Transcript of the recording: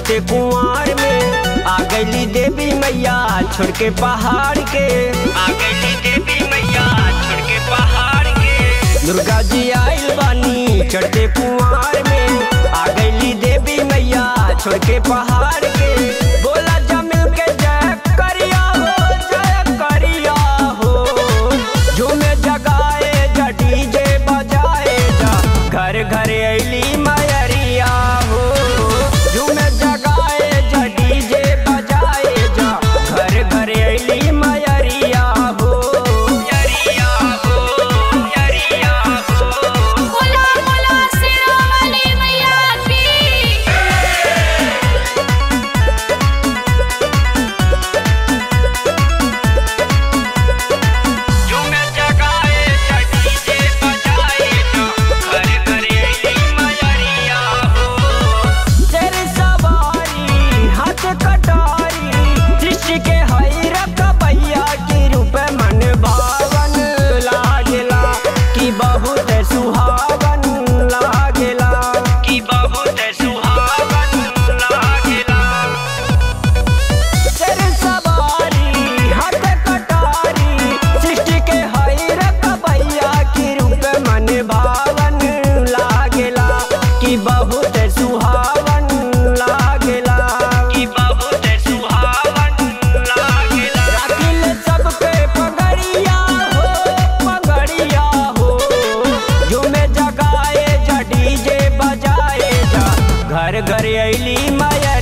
चढ़ते कुआर में आ गईली देवी मैया छोड़ के पहाड़ के आ गईली देवी मैया छोड़ के पहाड़ के दुर्गा जी आइल बानी चढ़ते कुआर में आ गईली देवी मैया छोड़ के पहाड़ के बोला जमिल के जय करिया हो जय करिया हो झूमे जगाए जा डीजे बजाए जा घर घर अली मयरिया हो झूमे जगाए जा डीजे बजाए जा घर घर अली मयरिया हो मयरिया हो मयरिया हो बोला बोला सिरोमणि मैया की झूमे जगाए जा डीजे बजाए जा घर घर अली मयरिया हो तेरी सवारी हाथ कटारी दृष्टि के हई रकबैया की रूप मन भावन लागेला कि बहुत सुहावन लागेला कि बहुत सुहावन लागेला तेरे सवारी हाथ कटारी सृष्टि के हई रकबैया की रूप मन भावन लागेला कि बहुत सुहावन लागेला कि बहुत सुहावन लागेला राखिल सबके पगड़िया हो पगड़िया हो झूमे जगाए जा डीजे बजाए जा घर घर अली माया